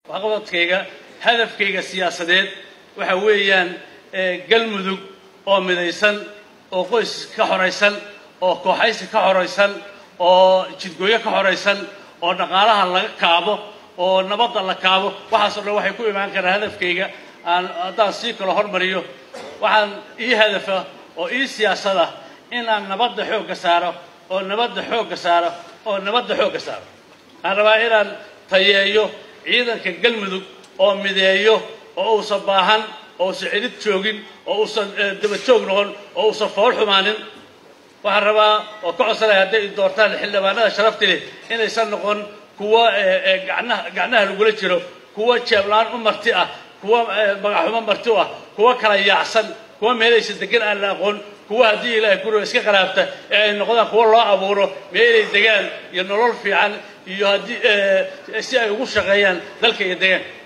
waxqabadkayga hadafkayga siyaasadeed waxa weeyaan galmudug oo midaysan oo qoys ka xoraysan oo kooxaysi ka xoraysan oo jidgooyo ka xoraysan oo dhaqaalaha laga kaabo oo nabadda la kaabo waxaasoo dhan waxay ku imaan karaan hadafkayga aan haddaan sii kalo hormariyo waxaan ii hadafa oo ii siyaasada in aan nabadda xoogga saaro oo nabadda xoogga saaro oo nabadda xoogga saaro waxaan rabaa inaan tayeeyo ciidanka galmudug oo mideeyo oo uusan baahan oo uusan cidid joogin oo uusan daba joog noqon oo uusan fool xumaanin waxaan rabaa oo ka codsanaya hadday doortaan xildhibaanada sharafti leh inaysan noqon kuwa gacnaha gacnaha lagula jiro kuwa jeeblaan u marti ah kuwa magaxumo marti u ah kuwa kala yaacsan kuwa meelaysa degan aan la aqoon kuwa haddii ilaahay kuro iska qaraabta ee ay noqdaan kuwa loo abuuro meelay degaan iyo nolol fiican iyo haddii si ay ugu shaqeeyaan dalka iyo deegaanka